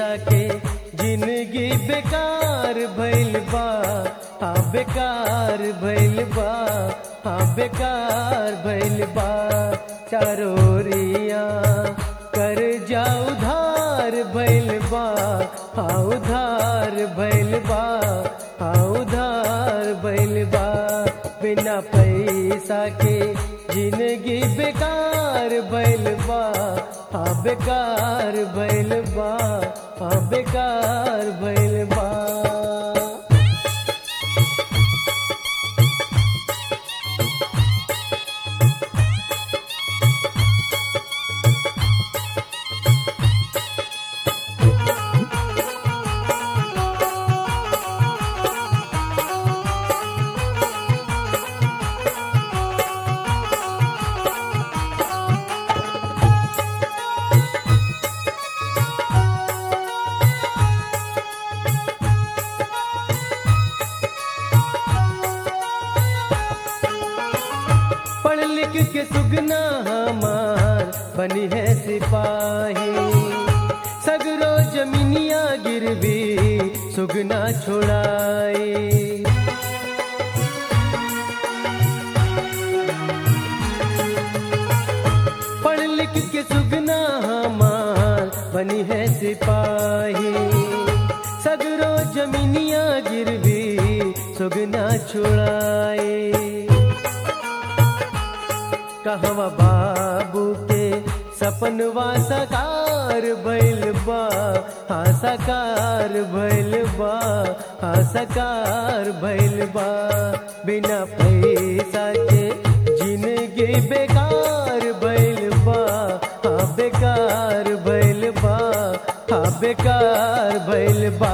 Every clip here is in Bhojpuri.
के जिंदगी बेकार भइल बा हाँ बेकार भइल बा हाँ बेकार भइल बा चारोरिया कर जा उधार भइल बा हाँ उधार भइल बा हाँ उधार भइल बा बिना पैसा के जिंदगी बेकार भइल बा हाँ बेकार भइल बा हाँ बेकार भइल बा पढ़ लिख के सुगना हमार बनी है सिपाही सगरो जमीनिया गिरवी सुगना छोड़ाई पढ़ लिख के सुगना हमार बनी है सिपाही सगरो जमीनिया गिरवी सुगना छुड़ाए कहवा बाबू के सपनवा सकार भइल बा हाँ सकार भइल बा हाँ सकार भइल बा बिना पैसा के जिंदगी बेकार भइल बा हाँ बेकार भइल बा हाँ बेकार भइल बा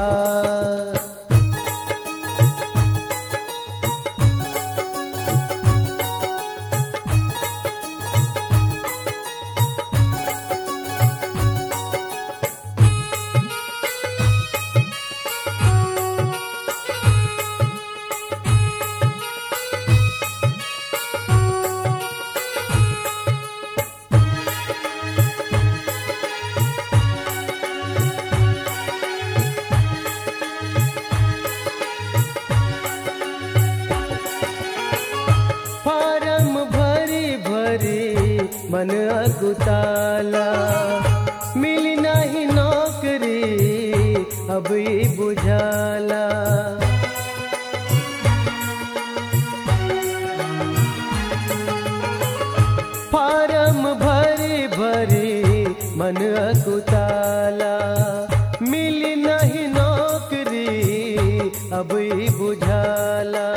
फारम भरी भरी मन अकुताला मिली नहीं नौकरी अब ई बुझाला फारम भरी भरी मन अकुताला मिली नहीं नौकरी अब ई बुझाला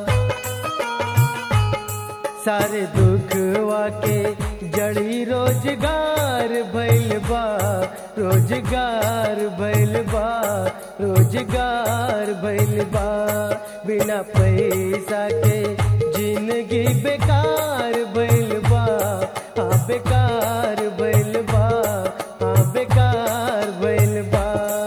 सारे दुखवा के जड़ी रोजगार भइल बा रोजगार भइल बा रोजगार भइल बा बिना पैसा के जिंदगी बेकार भइल बा हाँ बेकार भइल बा हाँ बेकार भइल बा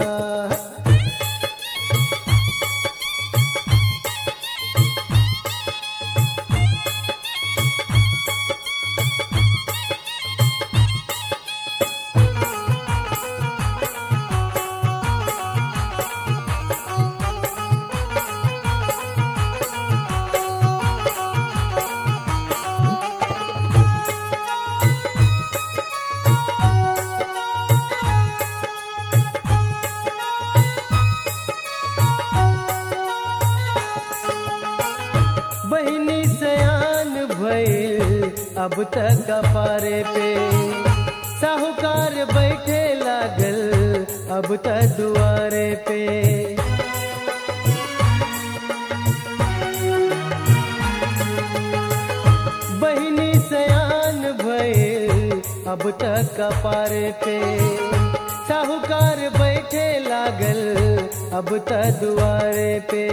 बहनी सयान भइल अब तक कपारे पे साहूकार बैठे लागल अब तक दुआरे पे बहनी सयान भइल अब तक कपारे पे साहूकार बैठे लागल अब तक दुआरे पे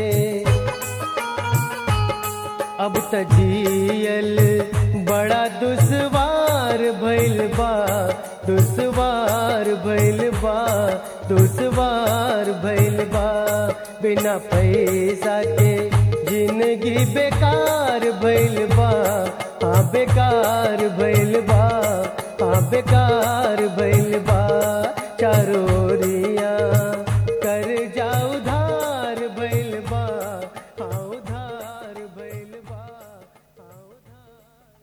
अब त जियल बड़ा दुश्वार भइल बा दुश्वार भइल बा दुश्वार भइल बा बिना पैसा के जिंदगी बेकार भइल बा हाँ बेकार भइल बा हाँ बेकार भइल